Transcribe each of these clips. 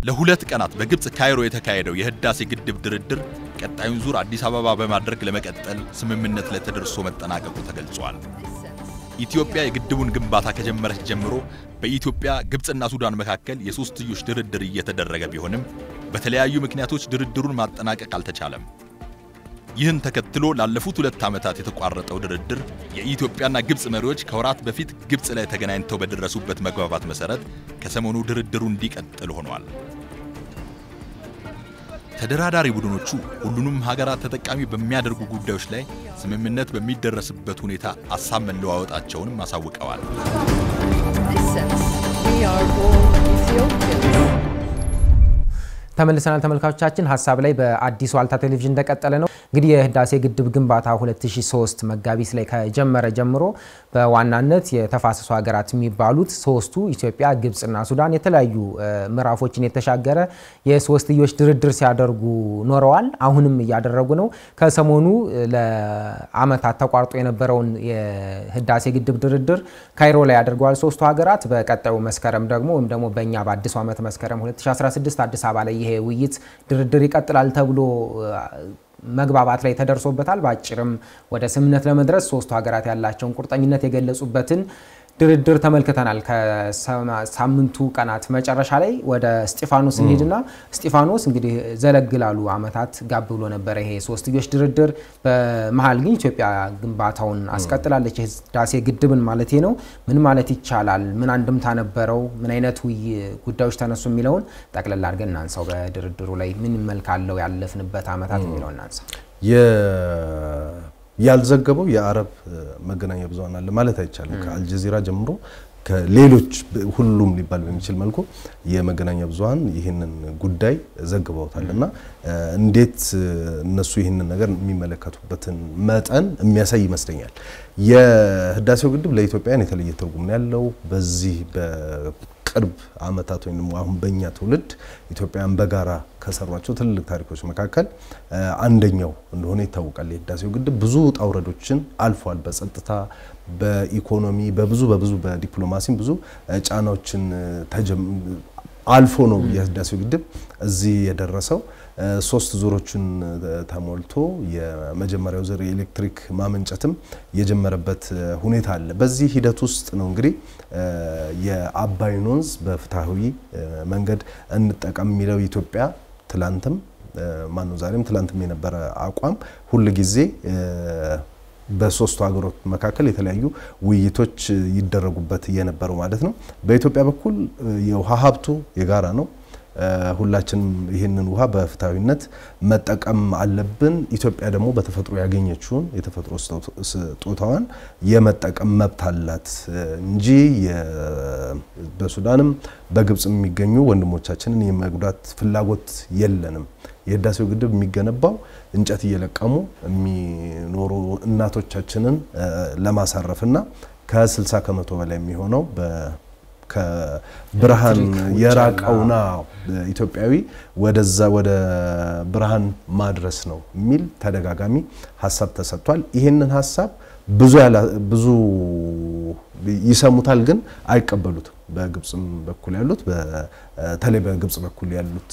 ለሁለት ቀናት በግብፅ ካይሮ የተካሄደው የህዳሴ ግድብ ድርድር ቀጣዩን ዙር አዲስ አበባ በማድረግ ለመቀጠል ስምምነት ላይ ተደርሶ መጠናቀቁ ተገልጿል። ኢትዮጵያ የግድቡን ግንባታ ከጀመረች ጀምሮ በኢትዮጵያ ግብፅና ሱዳን መካከል የሶስትዮሽ ድርድር እየተደረገ ቢሆንም በተለያዩ ምክንያቶች ድርድሩን ማጠናቀቅ አልተቻለም። ይህን ተከትሎ ላለፉት ሁለት ዓመታት የተቋረጠው ድርድር የኢትዮጵያና ግብፅ መሪዎች ከወራት በፊት ግብፅ ላይ ተገናኝተው በደረሱበት መግባባት መሰረት ከሰሞኑ ድርድሩ እንዲቀጥል ሆኗል። ተደራዳሪ ቡድኖቹ ሁሉንም ሀገራት ተጠቃሚ በሚያደርጉ ጉዳዮች ላይ ስምምነት በሚደረስበት ሁኔታ ሀሳብ መለዋወጣቸውንም አሳውቀዋል። ተመልሰናል ተመልካቾቻችን። ሀሳብ ላይ በአዲስ ዋልታ ቴሌቪዥን እንደቀጠለ ነው። እንግዲህ የህዳሴ ግድብ ግንባታ 2003 መጋቢት ላይ ከጀመረ ጀምሮ በዋናነት የተፋሰሱ ሀገራት የሚባሉት ሶስቱ ኢትዮጵያ፣ ግብፅና ሱዳን የተለያዩ ምዕራፎችን የተሻገረ የሶስትዮሽ ድርድር ሲያደርጉ ኖረዋል። አሁንም እያደረጉ ነው። ከሰሞኑ ለአመታት ተቋርጦ የነበረውን የህዳሴ ግድብ ድርድር ካይሮ ላይ አድርገዋል ሶስቱ ሀገራት። በቀጣዩ መስከረም ደግሞ ወይም ደግሞ በእኛ በአዲሱ ዓመት መስከረም 2016 አዲስ አበባ ላይ ይሄ ውይይት ድርድር ይቀጥላል ተብሎ መግባባት ላይ ተደርሶበታል። በአጭርም ወደ ስምምነት ለመድረስ ሶስቱ ሀገራት ያላቸውን ቁርጠኝነት የገለጹበትን ድርድር ተመልክተናል። ከሳምንቱ ቀናት መጨረሻ ላይ ወደ እስጢፋኖስ እንሂድና እስጢፋኖስ እንግዲህ ዘለግ ላሉ አመታት ጋብ ብሎ ነበረ ይሄ ሶስትዮሽ ድርድር። በመሀል ግን ኢትዮጵያ ግንባታውን አስቀጥላለች፣ የህዳሴ ግድብን ማለት ነው። ምን ማለት ይቻላል? ምን አንድምታ ነበረው? ምን አይነት ውይ ጉዳዮች ተነሱ የሚለውን ጠቅለል አድርገን እናንሳው። በድርድሩ ላይ ምን መልክ አለው ያለፍንበት አመታት የሚለውን እናንሳ። ያልዘገበው የአረብ መገናኛ ብዙኃን አለ ማለት አይቻልም። ከአልጀዚራ ጀምሮ ከሌሎች ሁሉም ሊባል በሚችል መልኩ የመገናኛ ብዙኃን ይህንን ጉዳይ ዘግበውታል እና እንዴት እነሱ ይህንን ነገር የሚመለከቱበትን መጠን የሚያሳይ ይመስለኛል። የህዳሴው ግድብ ለኢትዮጵያውያን የተለየ ትርጉም ነው ያለው። በዚህ በቅርብ አመታት ወይም አሁን በእኛ ትውልድ ኢትዮጵያውያን በጋራ ከሰሯቸው ትልልቅ ታሪኮች መካከል አንደኛው እንደሆነ ይታወቃል። የህዳሴው ግድብ ብዙ ውጣ ውረዶችን አልፏል። በጸጥታ፣ በኢኮኖሚ፣ በብዙ በብዙ በዲፕሎማሲም ብዙ ጫናዎችን አልፎ ነው የህዳሴው ግድብ እዚህ የደረሰው። ሶስት ዙሮችን ተሞልቶ የመጀመሪያው ዙር የኤሌክትሪክ ማመንጨትም የጀመረበት ሁኔታ አለ። በዚህ ሂደት ውስጥ ነው እንግዲህ የአባይን ወንዝ በፍትሐዊ መንገድ እንጠቀም የሚለው ኢትዮጵያ ትላንትም ማነው ዛሬም ትላንትም የነበረ አቋም ሁል ጊዜ በሶስቱ ሀገሮች መካከል የተለያዩ ውይይቶች ይደረጉበት የነበረው ማለት ነው። በኢትዮጵያ በኩል የውሃ ሀብቱ የጋራ ነው። ሁላችንም ይህንን ውሃ በፍትሐዊነት መጠቀም አለብን። ኢትዮጵያ ደግሞ በተፈጥሮ ያገኘችውን የተፈጥሮ ስጦታዋን የመጠቀም መብት አላት እንጂ በሱዳንም በግብጽ የሚገኙ ወንድሞቻችንን የመጉዳት ፍላጎት የለንም። የህዳሴው ግድብ የሚገነባው እንጨት እየለቀሙ የሚኖሩ እናቶቻችንን ለማሳረፍና ከ60 ከመቶ በላይ የሚሆነው ከብርሃን የራቀውና ኢትዮጵያዊ ወደዛ ወደ ብርሃን ማድረስ ነው የሚል ተደጋጋሚ ሀሳብ ተሰጥቷል። ይህንን ሀሳብ ብዙ ብዙ ይሰሙታል፣ ግን አይቀበሉትም። በግብጽም በኩል ያሉት በተለይ በግብጽ በኩል ያሉት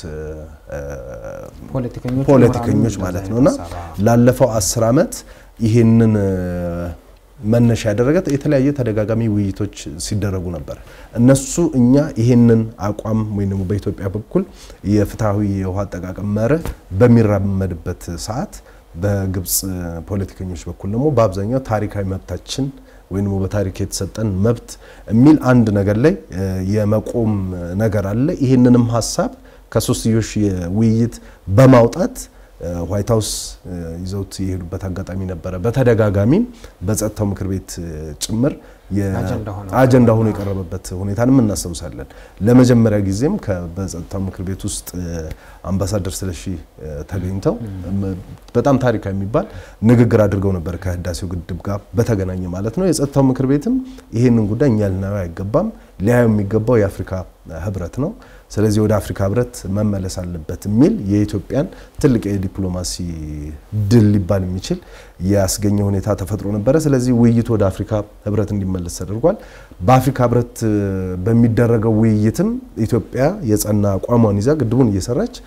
ፖለቲከኞች ማለት ነውና ላለፈው አስር ዓመት ይህንን መነሻ ያደረገ የተለያየ ተደጋጋሚ ውይይቶች ሲደረጉ ነበር። እነሱ እኛ ይህንን አቋም ወይም ደግሞ በኢትዮጵያ በኩል የፍትሐዊ የውሃ አጠቃቀም መርህ በሚራመድበት ሰዓት በግብጽ ፖለቲከኞች በኩል ደግሞ በአብዛኛው ታሪካዊ መብታችን ወይም በታሪክ የተሰጠን መብት የሚል አንድ ነገር ላይ የመቆም ነገር አለ። ይህንንም ሀሳብ ከሶስትዮሽ ውይይት በማውጣት ዋይት ሀውስ ይዘውት የሄዱበት አጋጣሚ ነበረ። በተደጋጋሚም በጸጥታው ምክር ቤት ጭምር አጀንዳ ሆኖ የቀረበበት ሁኔታንም እናስታውሳለን። ለመጀመሪያ ጊዜም በጸጥታው ምክር ቤት ውስጥ አምባሳደር ስለሺ ተገኝተው በጣም ታሪካዊ የሚባል ንግግር አድርገው ነበር ከህዳሴው ግድብ ጋር በተገናኘ ማለት ነው። የጸጥታው ምክር ቤትም ይህንን ጉዳይ እኛ ልናየው አይገባም፣ ሊያዩ የሚገባው የአፍሪካ ህብረት ነው። ስለዚህ ወደ አፍሪካ ህብረት መመለስ አለበት የሚል የኢትዮጵያን ትልቅ የዲፕሎማሲ ድል ሊባል የሚችል ያስገኘ ሁኔታ ተፈጥሮ ነበረ። ስለዚህ ውይይቱ ወደ አፍሪካ ህብረት እንዲመለስ ተደርጓል። በአፍሪካ ህብረት በሚደረገው ውይይትም ኢትዮጵያ የጸና አቋሟን ይዛ ግድቡን እየሰራች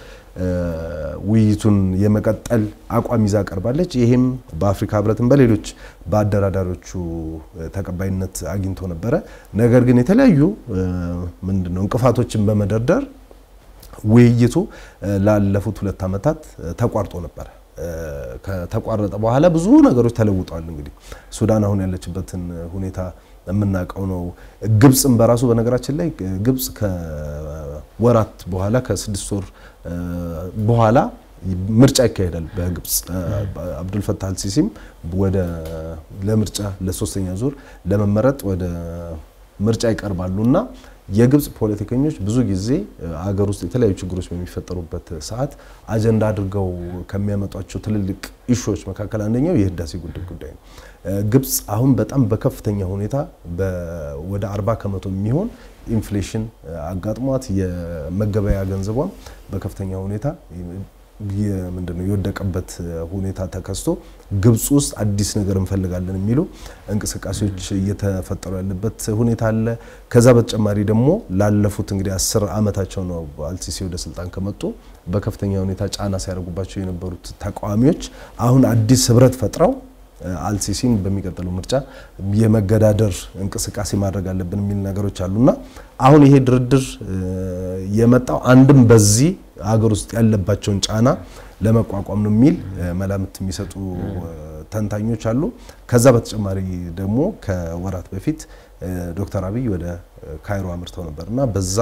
ውይይቱን የመቀጠል አቋም ይዛ ቀርባለች። ይሄም በአፍሪካ ህብረትም በሌሎች በአደራዳሪዎቹ ተቀባይነት አግኝቶ ነበረ። ነገር ግን የተለያዩ ምንድነው እንቅፋቶችን በመደርደር ውይይቱ ላለፉት ሁለት ዓመታት ተቋርጦ ነበረ። ከተቋረጠ በኋላ ብዙ ነገሮች ተለውጠዋል። እንግዲህ ሱዳን አሁን ያለችበትን ሁኔታ የምናውቀው ነው። ግብፅም በራሱ በነገራችን ላይ ግብፅ ከወራት በኋላ ከስድስት ወር በኋላ ምርጫ ይካሄዳል በግብፅ አብዱልፈታህ አልሲሲም ወደ ለምርጫ ለሶስተኛ ዙር ለመመረጥ ወደ ምርጫ ይቀርባሉ እና የግብፅ ፖለቲከኞች ብዙ ጊዜ አገር ውስጥ የተለያዩ ችግሮች በሚፈጠሩበት ሰዓት አጀንዳ አድርገው ከሚያመጧቸው ትልልቅ ኢሹዎች መካከል አንደኛው የህዳሴ ግድብ ጉዳይ ነው። ግብፅ አሁን በጣም በከፍተኛ ሁኔታ ወደ 40 ከመቶ የሚሆን ኢንፍሌሽን አጋጥሟት የመገበያ ገንዘቧም በከፍተኛ ሁኔታ ምንድነው የወደቀበት ሁኔታ ተከስቶ ግብፅ ውስጥ አዲስ ነገር እንፈልጋለን የሚሉ እንቅስቃሴዎች እየተፈጠሩ ያለበት ሁኔታ አለ። ከዛ በተጨማሪ ደግሞ ላለፉት እንግዲህ አስር ዓመታቸው ነው አልሲሲ ወደ ስልጣን ከመጡ በከፍተኛ ሁኔታ ጫና ሲያደርጉባቸው የነበሩት ተቃዋሚዎች አሁን አዲስ ህብረት ፈጥረው አልሲሲን በሚቀጥለው ምርጫ የመገዳደር እንቅስቃሴ ማድረግ አለብን የሚል ነገሮች አሉና አሁን ይሄ ድርድር የመጣው አንድም በዚህ ሀገር ውስጥ ያለባቸውን ጫና ለመቋቋም ነው የሚል መላምት የሚሰጡ ተንታኞች አሉ። ከዛ በተጨማሪ ደግሞ ከወራት በፊት ዶክተር አብይ ወደ ካይሮ አምርተው ነበር እና በዛ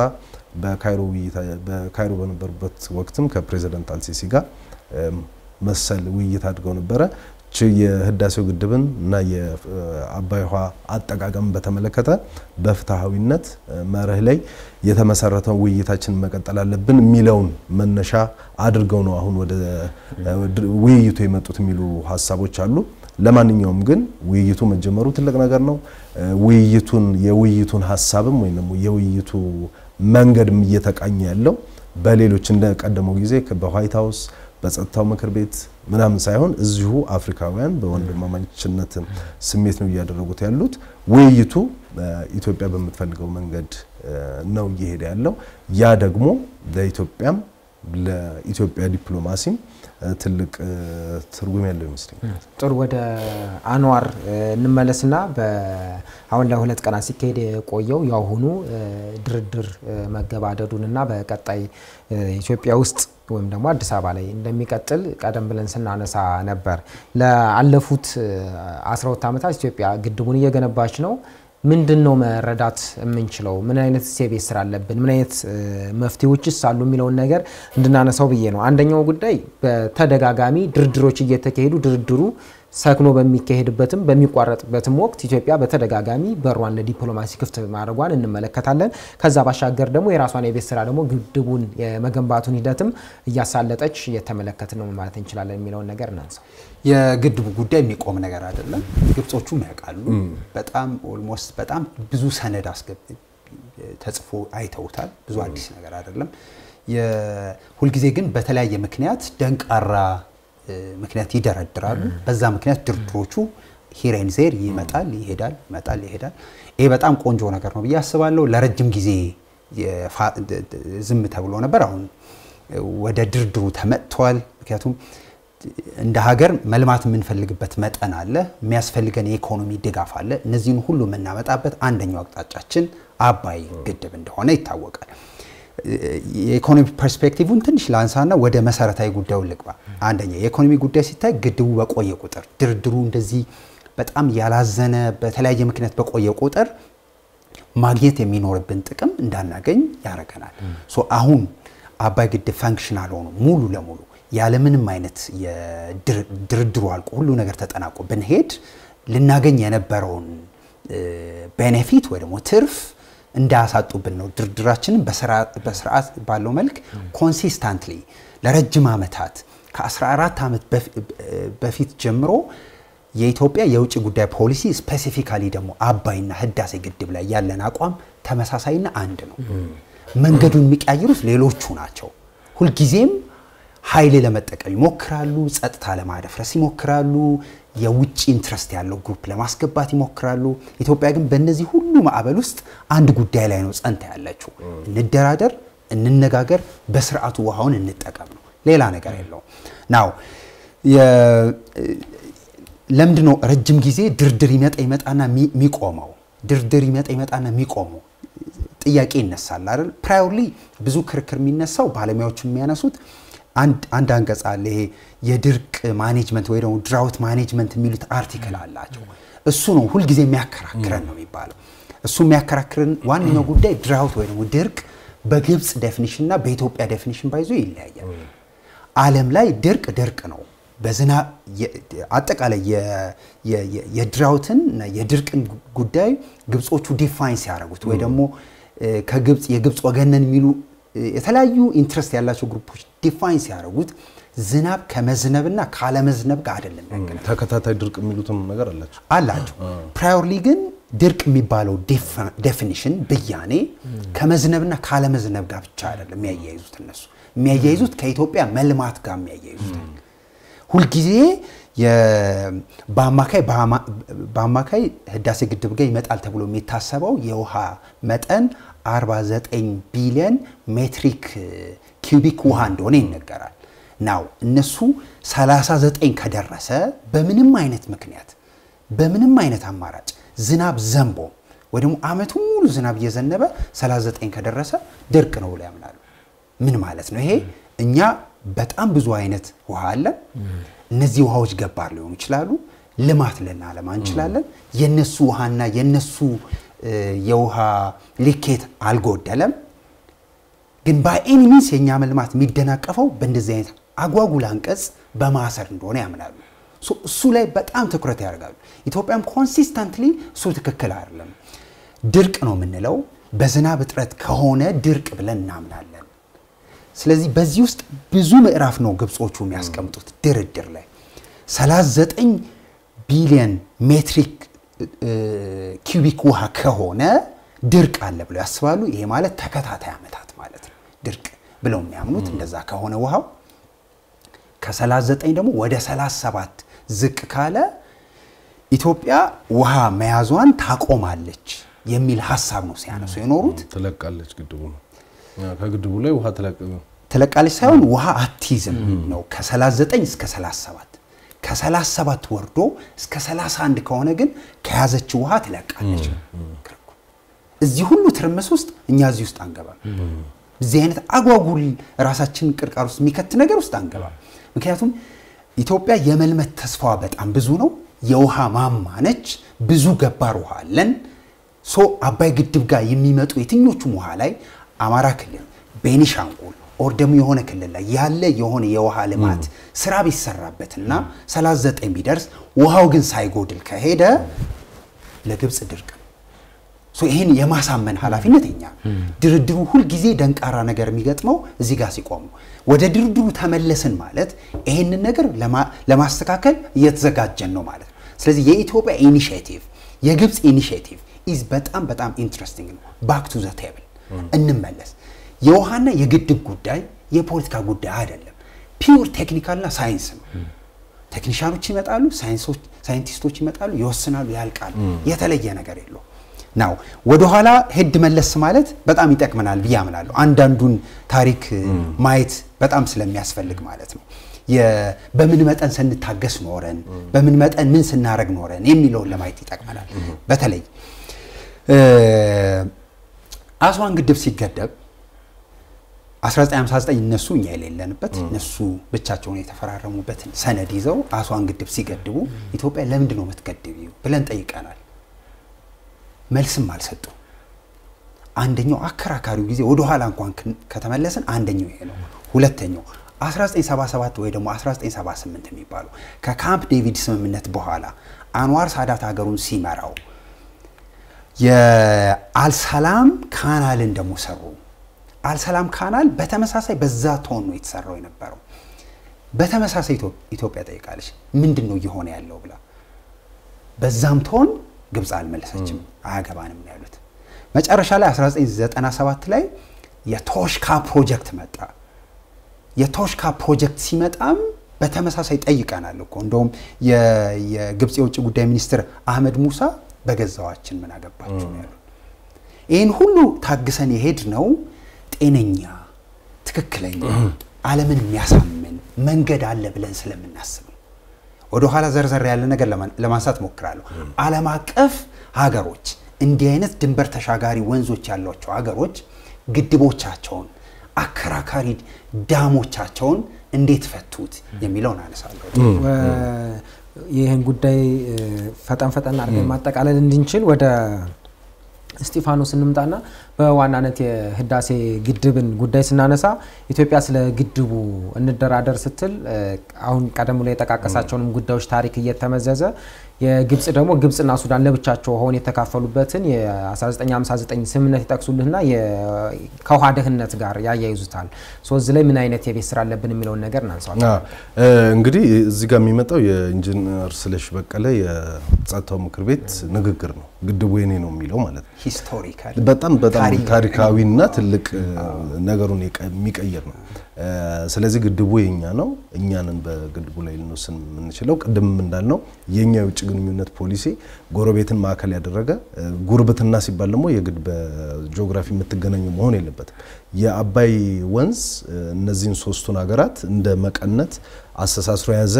በካይሮ በነበሩበት ወቅትም ከፕሬዚደንት አልሲሲ ጋር መሰል ውይይት አድርገው ነበረ። የህዳሴው ግድብን እና የአባይ ውሃ አጠቃቀምን በተመለከተ በፍትሐዊነት መርህ ላይ የተመሰረተው ውይይታችን መቀጠል አለብን የሚለውን መነሻ አድርገው ነው አሁን ወደ ውይይቱ የመጡት የሚሉ ሀሳቦች አሉ። ለማንኛውም ግን ውይይቱ መጀመሩ ትልቅ ነገር ነው። ውይይቱን የውይይቱን ሀሳብም ወይም ደግሞ የውይይቱ መንገድም እየተቃኘ ያለው በሌሎች እንደ ቀደመው ጊዜ በዋይት ሀውስ በጸጥታው ምክር ቤት ምናምን ሳይሆን እዚሁ አፍሪካውያን በወንድማማችነት ስሜት ነው እያደረጉት ያሉት። ውይይቱ ኢትዮጵያ በምትፈልገው መንገድ ነው እየሄደ ያለው። ያ ደግሞ ለኢትዮጵያም ለኢትዮጵያ ዲፕሎማሲም ትልቅ ትርጉም ያለው ይመስለኛል። ጥሩ ወደ አንዋር እንመለስና አሁን ለሁለት ቀናት ሲካሄድ የቆየው የአሁኑ ድርድር መገባደዱንና በቀጣይ ኢትዮጵያ ውስጥ ወይም ደግሞ አዲስ አበባ ላይ እንደሚቀጥል ቀደም ብለን ስናነሳ ነበር። ለአለፉት 12 ዓመታት ኢትዮጵያ ግድቡን እየገነባች ነው። ምንድን ነው መረዳት የምንችለው? ምን አይነት የቤት ስራ አለብን? ምን አይነት መፍትሄዎችስ አሉ የሚለውን ነገር እንድናነሳው ብዬ ነው። አንደኛው ጉዳይ በተደጋጋሚ ድርድሮች እየተካሄዱ ድርድሩ ሰክኖ በሚካሄድበትም በሚቋረጥበትም ወቅት ኢትዮጵያ በተደጋጋሚ በሯን ለዲፕሎማሲ ክፍት ማድረጓን እንመለከታለን። ከዛ ባሻገር ደግሞ የራሷን የቤት ስራ ደግሞ ግድቡን የመገንባቱን ሂደትም እያሳለጠች እየተመለከትን ነው ማለት እንችላለን የሚለውን ነገር እናንሳው። የግድቡ ጉዳይ የሚቆም ነገር አይደለም። ግብጾቹም ያውቃሉ። በጣም ኦልሞስት በጣም ብዙ ሰነድ አስገብ ተጽፎ አይተውታል። ብዙ አዲስ ነገር አይደለም። ሁልጊዜ ግን በተለያየ ምክንያት ደንቃራ ምክንያት ይደረድራሉ። በዛ ምክንያት ድርድሮቹ ሂሬን ዜር ይመጣል ይሄዳል፣ ይመጣል ይሄዳል። ይሄ በጣም ቆንጆ ነገር ነው ብዬ አስባለሁ። ለረጅም ጊዜ ዝም ተብሎ ነበር። አሁን ወደ ድርድሩ ተመጥተዋል። ምክንያቱም እንደ ሀገር መልማት የምንፈልግበት መጠን አለ፣ የሚያስፈልገን የኢኮኖሚ ድጋፍ አለ። እነዚህን ሁሉ የምናመጣበት አንደኛው አቅጣጫችን አባይ ግድብ እንደሆነ ይታወቃል። የኢኮኖሚ ፐርስፔክቲቭን ትንሽ ላንሳና ወደ መሰረታዊ ጉዳዩ ልግባ። አንደኛ የኢኮኖሚ ጉዳይ ሲታይ ግድቡ በቆየ ቁጥር ድርድሩ እንደዚህ በጣም ያላዘነ በተለያየ ምክንያት በቆየ ቁጥር ማግኘት የሚኖርብን ጥቅም እንዳናገኝ ያደርገናል። ሶ አሁን አባይ ግድብ ፈንክሽናል ሆኖ ሙሉ ለሙሉ ያለምንም አይነት ድርድሩ አልቆ ሁሉ ነገር ተጠናቆ ብንሄድ ልናገኝ የነበረውን ቤኔፊት ወይ ደግሞ ትርፍ እንዳያሳጡብን ነው። ድርድራችንን በስርዓት ባለው መልክ ኮንሲስታንትሊ ለረጅም ዓመታት ከ14 ዓመት በፊት ጀምሮ የኢትዮጵያ የውጭ ጉዳይ ፖሊሲ ስፔሲፊካሊ ደግሞ አባይና ህዳሴ ግድብ ላይ ያለን አቋም ተመሳሳይና አንድ ነው። መንገዱን የሚቀያይሩት ሌሎቹ ናቸው። ሁልጊዜም ኃይል ለመጠቀም ይሞክራሉ፣ ጸጥታ ለማደፍረስ ይሞክራሉ፣ የውጭ ኢንትረስት ያለው ግሩፕ ለማስገባት ይሞክራሉ። ኢትዮጵያ ግን በእነዚህ ሁሉ ማዕበል ውስጥ አንድ ጉዳይ ላይ ነው ጸንታ ያለችው። እንደራደር፣ እንነጋገር፣ በስርዓቱ ውሃውን እንጠቀም ነው። ሌላ ነገር የለውም። ናው ለምንድን ነው ረጅም ጊዜ ድርድር ይመጣ ይመጣና የሚቆመው? ድርድር ይመጣ ይመጣና የሚቆመው ጥያቄ ይነሳል አይደል? ፕራዮርሊ ብዙ ክርክር የሚነሳው ባለሙያዎች የሚያነሱት አንድ አንቀጽ አለ። ይሄ የድርቅ ማኔጅመንት ወይ ደግሞ ድራውት ማኔጅመንት የሚሉት አርቲክል አላቸው። እሱ ነው ሁልጊዜ የሚያከራክረን ነው የሚባለው። እሱ የሚያከራክረን ዋነኛው ጉዳይ ድራውት ወይ ደግሞ ድርቅ በግብፅ ዴፊኒሽን እና በኢትዮጵያ ዴፊኒሽን ባይዞ ይለያያል። ዓለም ላይ ድርቅ ድርቅ ነው። በዝና አጠቃላይ የድራውትን እና የድርቅን ጉዳይ ግብጾቹ ዲፋይን ሲያደርጉት ወይ ደግሞ ከግብፅ የግብፅ ወገነን የሚሉ የተለያዩ ኢንትረስት ያላቸው ግሩፖች ዲፋይን ሲያደርጉት ዝናብ ከመዝነብና ካለመዝነብ ጋር አይደለም ያገናኝ ተከታታይ ድርቅ የሚሉትም ነገር አላቸው አላቸው። ፕራዮርሊ ግን ድርቅ የሚባለው ዴፊኒሽን ብያኔ ከመዝነብና ካለመዝነብ ጋር ብቻ አይደለም የሚያያይዙት እነሱ የሚያያይዙት ከኢትዮጵያ መልማት ጋር የሚያያይዙት ሁልጊዜ በአማካይ በአማካይ ህዳሴ ግድብ ጋር ይመጣል ተብሎ የሚታሰበው የውሃ መጠን 49 ቢሊዮን ሜትሪክ ኪዩቢክ ውሃ እንደሆነ ይነገራል። ናው እነሱ 39 ከደረሰ በምንም አይነት ምክንያት በምንም አይነት አማራጭ ዝናብ ዘንቦ ወይ ደግሞ አመቱ ሙሉ ዝናብ እየዘነበ 39 ከደረሰ ድርቅ ነው ብለው ያምናሉ። ምን ማለት ነው ይሄ? እኛ በጣም ብዙ አይነት ውሃ አለን። እነዚህ ውሃዎች ገባር ሊሆኑ ይችላሉ። ልማት ልናለማ እንችላለን። የነሱ ውሃና የነሱ የውሃ ልኬት አልጎደለም። ግን በኤኒ ሚንስ የእኛ መልማት የሚደናቀፈው በእንደዚህ አይነት አጓጉል አንቀጽ በማሰር እንደሆነ ያምናሉ። እሱ ላይ በጣም ትኩረት ያደርጋሉ። ኢትዮጵያም ኮንሲስተንትሊ እሱ ትክክል አይደለም፣ ድርቅ ነው የምንለው በዝናብ እጥረት ከሆነ ድርቅ ብለን እናምናለን። ስለዚህ በዚህ ውስጥ ብዙ ምዕራፍ ነው ግብጾቹ የሚያስቀምጡት ድርድር ላይ 39 ቢሊዮን ሜትሪክ ኪዩቢክ ውሃ ከሆነ ድርቅ አለ ብለው ያስባሉ። ይሄ ማለት ተከታታይ ዓመታት ማለት ነው ድርቅ ብለው የሚያምኑት እንደዛ ከሆነ ውሃው ከ39 ደግሞ ወደ 37 ዝቅ ካለ ኢትዮጵያ ውሃ መያዟን ታቆማለች የሚል ሀሳብ ነው ሲያነሱ የኖሩት። ትለቃለች ግድቡ ነው ከግድቡ ላይ ውሃ ትለቅ ትለቃለች ሳይሆን ውሃ አትይዝም ነው ከ39 እስከ 37 ከ37 ወርዶ እስከ 31 ከሆነ ግን ከያዘችው ውሃ ትለቃለች። እዚህ ሁሉ ትርምስ ውስጥ እኛ እዚህ ውስጥ አንገባም። እዚህ አይነት አጓጉል ራሳችን ቅርቃር ውስጥ የሚከት ነገር ውስጥ አንገባም። ምክንያቱም ኢትዮጵያ የመልመት ተስፋዋ በጣም ብዙ ነው። የውሃ ማማ ነች። ብዙ ገባር ውሃ አለን። ሶ አባይ ግድብ ጋር የሚመጡ የትኞቹም ውሃ ላይ አማራ ክልል፣ ቤኒሻንጉል ኦር ደግሞ የሆነ ክልል ላይ ያለ የሆነ የውሃ ልማት ስራ ቢሰራበትና 39 ቢደርስ ውሃው ግን ሳይጎድል ከሄደ ለግብፅ ድርቅ ነው። ይህን የማሳመን ኃላፊነት የኛ ድርድሩ ሁልጊዜ ደንቃራ ነገር የሚገጥመው እዚህ ጋር ሲቆሙ ወደ ድርድሩ ተመለስን ማለት ይህንን ነገር ለማስተካከል እየተዘጋጀን ነው ማለት ነው። ስለዚህ የኢትዮጵያ ኢኒሽቲቭ የግብፅ ኢኒሽቲቭ ኢዝ በጣም በጣም ኢንትረስቲንግ ነው። ባክ ቱ ዘ ቴብል እንመለስ። የውሃና የግድብ ጉዳይ የፖለቲካ ጉዳይ አይደለም። ፒውር ቴክኒካልና ሳይንስ ነው። ቴክኒሻኖች ይመጣሉ፣ ሳይንቲስቶች ይመጣሉ፣ ይወስናሉ፣ ያልቃሉ። የተለየ ነገር የለው ናው ወደኋላ ሄድ መለስ ማለት በጣም ይጠቅመናል ብዬ አምናለሁ። አንዳንዱን ታሪክ ማየት በጣም ስለሚያስፈልግ ማለት ነው። በምን መጠን ስንታገስ ኖረን፣ በምን መጠን ምን ስናረግ ኖረን የሚለውን ለማየት ይጠቅመናል። በተለይ አስዋን ግድብ ሲገደብ 1959 እነሱ እኛ የሌለንበት እነሱ ብቻቸውን የተፈራረሙበትን ሰነድ ይዘው አስዋን ግድብ ሲገድቡ ኢትዮጵያ ለምንድን ነው የምትገድቢው ብለን ጠይቀናል። መልስም አልሰጡ። አንደኛው አከራካሪው ጊዜ ወደ ኋላ እንኳን ከተመለስን አንደኛው ይሄ ነው። ሁለተኛው 1977 ወይ ደግሞ 1978 የሚባለው ከካምፕ ዴቪድ ስምምነት በኋላ አንዋር ሳዳት ሀገሩን ሲመራው የአልሰላም ካናልን ደግሞ ሰሩ። አልሰላም ካናል በተመሳሳይ በዛ ቶን ነው የተሰራው የነበረው። በተመሳሳይ ኢትዮጵያ ጠይቃለች፣ ምንድን ነው እየሆነ ያለው ብላ በዛም ትሆን ግብፅ አልመለሰችም፣ አያገባንም ነው ያሉት። መጨረሻ ላይ 1997 ላይ የቶሽካ ፕሮጀክት መጣ። የቶሽካ ፕሮጀክት ሲመጣም በተመሳሳይ ጠይቀናል እኮ እንደውም የግብፅ የውጭ ጉዳይ ሚኒስትር አህመድ ሙሳ በገዛዋችን ምን አገባችሁ ነው ያሉት። ይህን ሁሉ ታግሰን የሄድ ነው ጤነኛ ትክክለኛ ዓለምን የሚያሳምን መንገድ አለ ብለን ስለምናስብ ነው። ወደኋላ ዘርዘር ያለ ነገር ለማንሳት ሞክራለሁ። ዓለም አቀፍ ሀገሮች እንዲህ አይነት ድንበር ተሻጋሪ ወንዞች ያሏቸው ሀገሮች ግድቦቻቸውን፣ አከራካሪ ዳሞቻቸውን እንዴት ፈቱት የሚለውን አነሳለሁ። ይህን ጉዳይ ፈጠን ፈጠን አድርገን ማጠቃለል እንድንችል ወደ እስጢፋኖስ እንምጣና በዋናነት የህዳሴ ግድብን ጉዳይ ስናነሳ ኢትዮጵያ ስለ ግድቡ እንደራደር ስትል አሁን ቀደም ላይ የጠቃቀሳቸውንም ጉዳዮች ታሪክ እየተመዘዘ የግብጽ ደግሞ ግብጽና ሱዳን ለብቻቸው ሆን የተካፈሉበትን የ1959 ስምምነት ይጠቅሱልህና ከውሃ ደህንነት ጋር ያያይዙታል። እዚህ ላይ ምን አይነት የቤት ስራ አለብን የሚለውን ነገር እናንሳዋል። እንግዲህ እዚህ ጋር የሚመጣው የኢንጂነር ስለሺ በቀለ የጸጥታው ምክር ቤት ንግግር ነው። ግድቡ የኔ ነው የሚለው ማለት ነው። ሂስቶሪካል በጣም በጣም ታሪካዊና ትልቅ ነገሩን የሚቀይር ነው። ስለዚህ ግድቡ የኛ ነው፣ እኛንን በግድቡ ላይ ልንወስን የምንችለው። ቅድም እንዳልነው የኛ የውጭ ግንኙነት ፖሊሲ ጎረቤትን ማዕከል ያደረገ ጉርብትና ሲባል ደግሞ የግድ በጂኦግራፊ የምትገናኙ መሆን የለበትም። የአባይ ወንዝ እነዚህን ሶስቱን ሀገራት እንደ መቀነት አስተሳስሮ የያዘ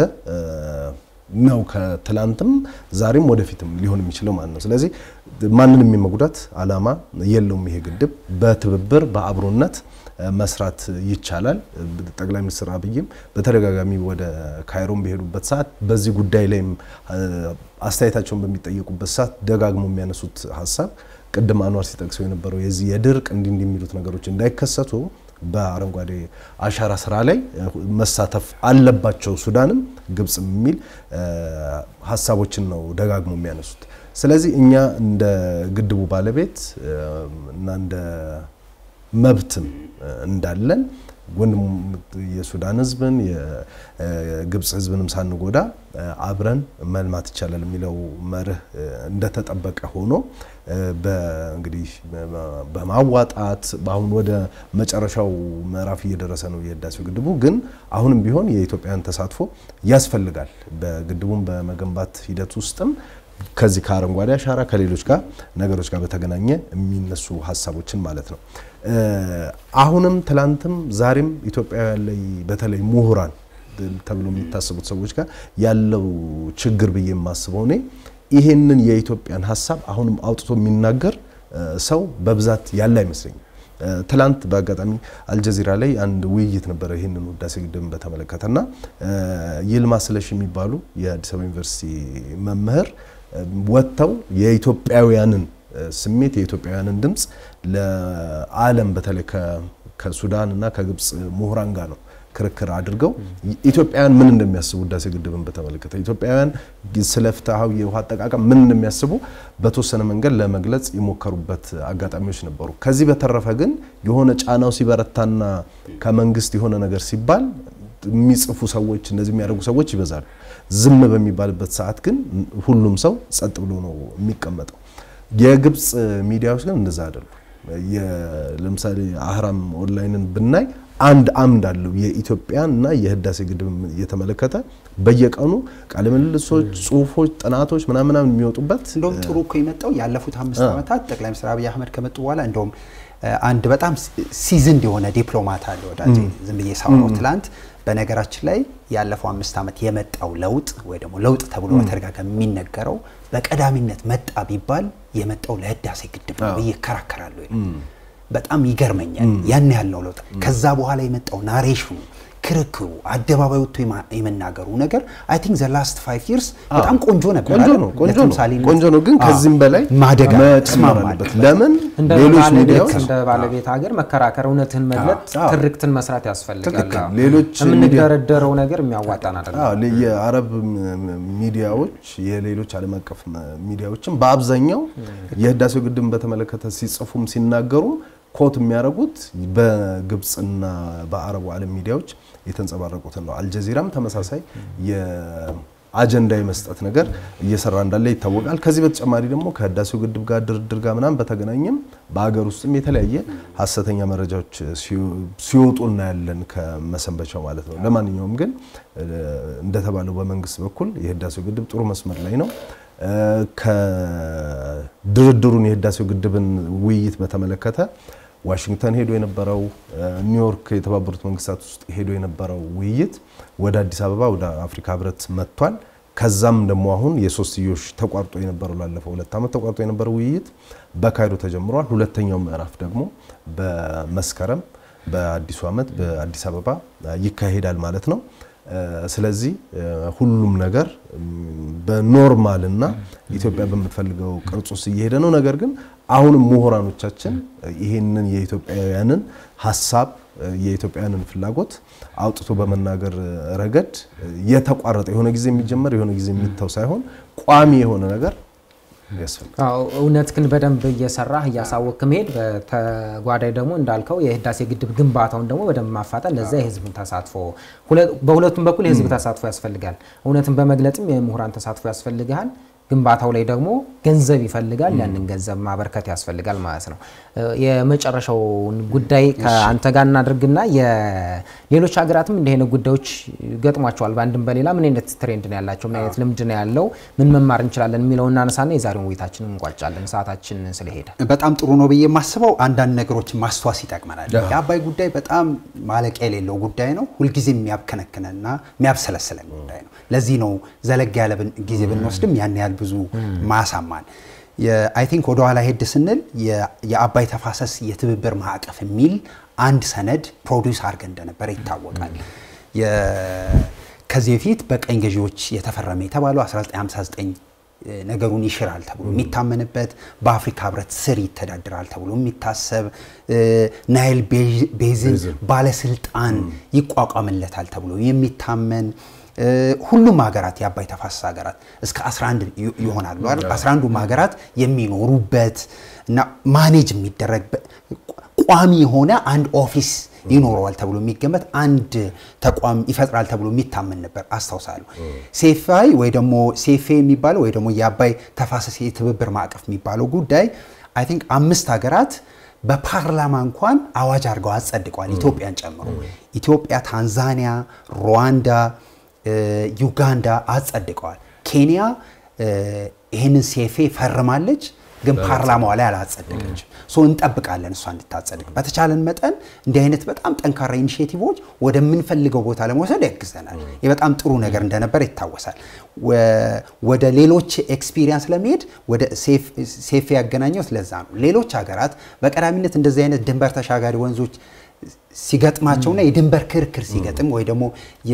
ነው። ከትላንትም ዛሬም ወደፊትም ሊሆን የሚችለው ማለት ነው። ስለዚህ ማንንም የመጉዳት አላማ የለውም። ይሄ ግድብ በትብብር በአብሮነት መስራት ይቻላል። ጠቅላይ ሚኒስትር አብይም በተደጋጋሚ ወደ ካይሮን በሄዱበት ሰዓት በዚህ ጉዳይ ላይም አስተያየታቸውን በሚጠየቁበት ሰዓት ደጋግሞ የሚያነሱት ሀሳብ ቅድም አንዋር ሲጠቅሰው የነበረው የዚህ የድርቅ እንዲህ እንዲህ የሚሉት ነገሮች እንዳይከሰቱ በአረንጓዴ አሻራ ስራ ላይ መሳተፍ አለባቸው ሱዳንም ግብጽም የሚል ሀሳቦችን ነው ደጋግሞ የሚያነሱት። ስለዚህ እኛ እንደ ግድቡ ባለቤት እና እንደ መብትም እንዳለን ወንድም የሱዳን ሕዝብን የግብፅ ሕዝብንም ሳንጎዳ አብረን መልማት ይቻላል የሚለው መርህ እንደተጠበቀ ሆኖ እንግዲህ በማዋጣት አሁን ወደ መጨረሻው ምዕራፍ እየደረሰ ነው የህዳሴው ግድቡ። ግን አሁንም ቢሆን የኢትዮጵያን ተሳትፎ ያስፈልጋል። በግድቡም በመገንባት ሂደት ውስጥም ከዚህ ከአረንጓዴ አሻራ ከሌሎች ጋር ነገሮች ጋር በተገናኘ የሚነሱ ሀሳቦችን ማለት ነው። አሁንም ትላንትም ዛሬም ኢትዮጵያውያን ላይ በተለይ ምሁራን ተብሎ የሚታሰቡት ሰዎች ጋር ያለው ችግር ብዬ የማስበው እኔ ይሄንን የኢትዮጵያን ሀሳብ አሁንም አውጥቶ የሚናገር ሰው በብዛት ያለ አይመስለኝም። ትላንት በአጋጣሚ አልጀዚራ ላይ አንድ ውይይት ነበረ ይህንን ህዳሴ ግድብን በተመለከተና ይልማ ስለሽ የሚባሉ የአዲስ አበባ ዩኒቨርሲቲ መምህር ወጥተው የኢትዮጵያውያንን ስሜት የኢትዮጵያውያንን ድምፅ ለዓለም በተለይ ከሱዳን እና ከግብፅ ምሁራን ጋር ነው ክርክር አድርገው ኢትዮጵያውያን ምን እንደሚያስቡ ህዳሴ ግድብን በተመለከተ ኢትዮጵያውያን ስለ ፍትሐዊ የውሃ አጠቃቀም ምን እንደሚያስቡ በተወሰነ መንገድ ለመግለጽ የሞከሩበት አጋጣሚዎች ነበሩ። ከዚህ በተረፈ ግን የሆነ ጫናው ሲበረታና ከመንግስት የሆነ ነገር ሲባል የሚጽፉ ሰዎች እንደዚህ የሚያደርጉ ሰዎች ይበዛሉ። ዝም በሚባልበት ሰዓት ግን ሁሉም ሰው ጸጥ ብሎ ነው የሚቀመጠው። የግብፅ ሚዲያዎች ግን እንደዛ አይደሉም። ለምሳሌ አህራም ኦንላይንን ብናይ አንድ አምድ አለው የኢትዮጵያን እና የህዳሴ ግድብ የተመለከተ በየቀኑ ቃለ ምልልሶች፣ ጽሁፎች፣ ጥናቶች ምናምን የሚወጡበት እንደውም ጥሩ እኮ የመጣው ያለፉት አምስት ዓመታት ጠቅላይ ሚኒስትር አብይ አህመድ ከመጡ በኋላ እንደውም አንድ በጣም ሲዝንድ የሆነ ዲፕሎማት አለ ወዳጄ፣ ዝም ብዬ ሳወራው ትላንት በነገራችን ላይ ያለፈው አምስት ዓመት የመጣው ለውጥ ወይ ደግሞ ለውጥ ተብሎ በተደጋጋሚ የሚነገረው በቀዳሚነት መጣ ቢባል የመጣው ለህዳሴ ግድብ ነው ብዬ እከራከራለሁ። በጣም ይገርመኛል። ያን ያልነው ለውጥ ከዛ በኋላ የመጣው ናሬሽኑ ክርክሩ አደባባይ ወጥቶ የመናገሩ ነገር አይ ቲንክ ዘ ላስት ፋይቭ ይርስ በጣም ቆንጆ ነበር። ቆንጆ ነው ቆንጆ ነው ቆንጆ ነው። ግን ከዚህም በላይ ማደግ መጨመር አለበት። ለምን እንደ ሌሎች ባለቤት ሚዲያዎች እንደ ባለቤት ሀገር መከራከር፣ እውነትን መግለጥ፣ አዎ። ትርክትን መስራት ያስፈልጋል። ትክክል። አዎ። ሌሎች የምንደረደረው ነገር የሚያዋጣን አይደለም። አዎ ለ- የአረብ ም- ሚዲያዎች የሌሎች ዓለም አቀፍ ም- ሚዲያዎችም በአብዛኛው የህዳሴው ግድብን በተመለከተ ሲጽፉም ሲናገሩም ኮት የሚያደርጉት በግብፅና በአረቡ ዓለም ሚዲያዎች የተንጸባረቁትን ነው። አልጀዚራም ተመሳሳይ አጀንዳ የመስጠት ነገር እየሰራ እንዳለ ይታወቃል። ከዚህ በተጨማሪ ደግሞ ከህዳሴው ግድብ ጋር ድርድር ጋር ምናምን በተገናኘም በሀገር ውስጥም የተለያየ ሀሰተኛ መረጃዎች ሲወጡ እናያለን ከመሰንበቻው ማለት ነው። ለማንኛውም ግን እንደተባለው በመንግስት በኩል የህዳሴው ግድብ ጥሩ መስመር ላይ ነው። ከድርድሩን የህዳሴው ግድብን ውይይት በተመለከተ ዋሽንግተን ሄዶ የነበረው ኒውዮርክ የተባበሩት መንግስታት ውስጥ ሄዶ የነበረው ውይይት ወደ አዲስ አበባ ወደ አፍሪካ ህብረት መጥቷል። ከዛም ደግሞ አሁን የሶስትዮሽ ተቋርጦ የነበረው ላለፈው ሁለት ዓመት ተቋርጦ የነበረው ውይይት በካይሮ ተጀምሯል። ሁለተኛው ምዕራፍ ደግሞ በመስከረም በአዲሱ ዓመት በአዲስ አበባ ይካሄዳል ማለት ነው። ስለዚህ ሁሉም ነገር በኖርማልና ኢትዮጵያ በምትፈልገው ቅርጽ ውስጥ እየሄደ ነው። ነገር ግን አሁንም ምሁራኖቻችን ይሄንን የኢትዮጵያውያንን ሀሳብ የኢትዮጵያውያንን ፍላጎት አውጥቶ በመናገር ረገድ የተቋረጠ የሆነ ጊዜ የሚጀመር የሆነ ጊዜ የሚተው ሳይሆን ቋሚ የሆነ ነገር ያስፈልጋል። እውነት ግን በደንብ እየሰራህ እያሳወቅ መሄድ፣ በተጓዳኝ ደግሞ እንዳልከው የህዳሴ ግድብ ግንባታውን ደግሞ በደንብ ማፋጠን፣ ለዛ የህዝብን ተሳትፎ በሁለቱም በኩል የህዝብ ተሳትፎ ያስፈልጋል። እውነትን በመግለጥም የምሁራን ተሳትፎ ያስፈልግሃል። ግንባታው ላይ ደግሞ ገንዘብ ይፈልጋል። ያንን ገንዘብ ማበርከት ያስፈልጋል ማለት ነው። የመጨረሻውን ጉዳይ ከአንተ ጋር እናድርግና የሌሎች ሀገራትም እንዲህ አይነት ጉዳዮች ገጥሟቸዋል። በአንድም በሌላ ምን አይነት ትሬንድ ነው ያላቸው፣ ምን አይነት ልምድ ነው ያለው፣ ምን መማር እንችላለን የሚለውን እናነሳና የዛሬውን ውይይታችንን እንቋጫለን። ሰዓታችን ስለሄደ በጣም ጥሩ ነው ብዬ የማስበው አንዳንድ ነገሮችን ማስተዋስ ይጠቅመናል። የአባይ ጉዳይ በጣም ማለቂያ የሌለው ጉዳይ ነው። ሁልጊዜ የሚያብከነክነና የሚያብሰለስለን ጉዳይ ነው። ለዚህ ነው ዘለግ ያለ ጊዜ ብንወስድም ያን ያህል ብዙ ማሳማን አይ ቲንክ ወደ ኋላ ሄድ ስንል የአባይ ተፋሰስ የትብብር ማዕቀፍ የሚል አንድ ሰነድ ፕሮዲውስ አድርገን እንደነበረ ይታወቃል። ከዚህ በፊት በቀኝ ገዢዎች የተፈረመ የተባለው 1959 ነገሩን ይሽራል ተብሎ የሚታመንበት በአፍሪካ ህብረት ስር ይተዳድራል ተብሎ የሚታሰብ ናይል ቤዝን ባለስልጣን ይቋቋምለታል ተብሎ የሚታመን ሁሉም ሀገራት የአባይ ተፋሰስ ሀገራት እስከ 11 ይሆናሉ አይደል? 11ዱም ሀገራት የሚኖሩበት እና ማኔጅ የሚደረግ ቋሚ የሆነ አንድ ኦፊስ ይኖረዋል ተብሎ የሚገመት አንድ ተቋም ይፈጥራል ተብሎ የሚታመን ነበር አስታውሳለሁ። ሴፋይ ወይ ደግሞ ሴፌ የሚባለው ወይ ደግሞ የአባይ ተፋሰስ የትብብር ማዕቀፍ የሚባለው ጉዳይ አይ ቲንክ አምስት ሀገራት በፓርላማ እንኳን አዋጅ አድርገው አጸድቀዋል፣ ኢትዮጵያን ጨምሮ። ኢትዮጵያ፣ ታንዛኒያ፣ ሩዋንዳ ዩጋንዳ አጸድቀዋል። ኬንያ ይህንን ሴፌ ፈርማለች፣ ግን ፓርላማዋ ላይ አላጸደቀችም። ሶ እንጠብቃለን እሷ እንድታጸድቅ። በተቻለን መጠን እንዲህ አይነት በጣም ጠንካራ ኢኒሽቲቮች ወደምንፈልገው ቦታ ለመውሰድ ያግዘናል። ይህ በጣም ጥሩ ነገር እንደነበር ይታወሳል። ወደ ሌሎች ኤክስፒሪየንስ ለመሄድ ወደ ሴፌ ያገናኘው ለዛ ነው። ሌሎች ሀገራት በቀዳሚነት እንደዚህ አይነት ድንበር ተሻጋሪ ወንዞች ሲገጥማቸውና የድንበር ክርክር ሲገጥም ወይ ደግሞ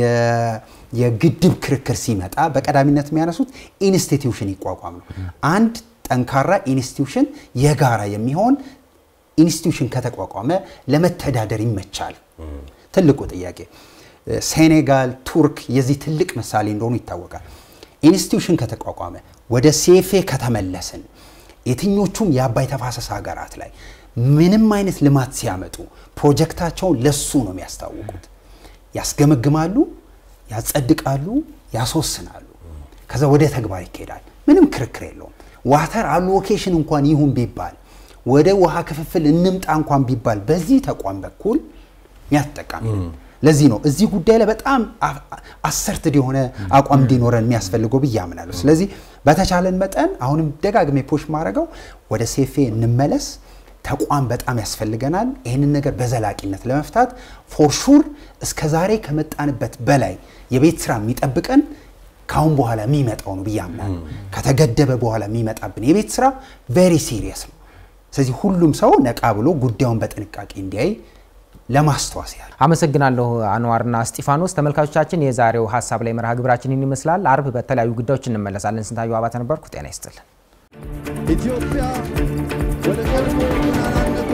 የግድብ ክርክር ሲመጣ በቀዳሚነት የሚያነሱት ኢንስቲትዩሽን ይቋቋም ነው። አንድ ጠንካራ ኢንስቲትዩሽን የጋራ የሚሆን ኢንስቲትዩሽን ከተቋቋመ ለመተዳደር ይመቻል። ትልቁ ጥያቄ ሴኔጋል፣ ቱርክ የዚህ ትልቅ ምሳሌ እንደሆኑ ይታወቃል። ኢንስቲትዩሽን ከተቋቋመ ወደ ሴፌ ከተመለስን የትኞቹም የአባይ ተፋሰስ ሀገራት ላይ ምንም አይነት ልማት ሲያመጡ ፕሮጀክታቸውን ለሱ ነው የሚያስታውቁት። ያስገመግማሉ፣ ያጸድቃሉ፣ ያስወስናሉ። ከዛ ወደ ተግባር ይካሄዳል። ምንም ክርክር የለውም። ዋተር አሎኬሽን እንኳን ይሁን ቢባል ወደ ውሃ ክፍፍል እንምጣ እንኳን ቢባል በዚህ ተቋም በኩል የሚያስጠቃሚ ነው። ለዚህ ነው እዚህ ጉዳይ ላይ በጣም አሰርትድ የሆነ አቋም እንዲኖረን የሚያስፈልገው ብዬ አምናለሁ። ስለዚህ በተቻለን መጠን አሁንም ደጋግሜ ፖሽ ማድረገው ወደ ሴፌ እንመለስ። ተቋም በጣም ያስፈልገናል። ይህንን ነገር በዘላቂነት ለመፍታት ፎርሹር እስከ ዛሬ ከመጣንበት በላይ የቤት ስራ የሚጠብቀን ካሁን በኋላ የሚመጣው ነው ብዬ አምናለሁ። ከተገደበ በኋላ የሚመጣብን የቤት ስራ ቬሪ ሲሪየስ ነው። ስለዚህ ሁሉም ሰው ነቃ ብሎ ጉዳዩን በጥንቃቄ እንዲያይ ለማስተዋስ ያህል አመሰግናለሁ አንዋርና እስጢፋኖስ። ተመልካቾቻችን የዛሬው ሀሳብ ላይ መርሃ ግብራችን ይመስላል። አርብ በተለያዩ ጉዳዮች እንመለሳለን። ስንታየሁ አባተ ነበርኩ። ጤና ይስጥልን። ኢትዮጵያ ወደ ቀድሞ ገናናነቷ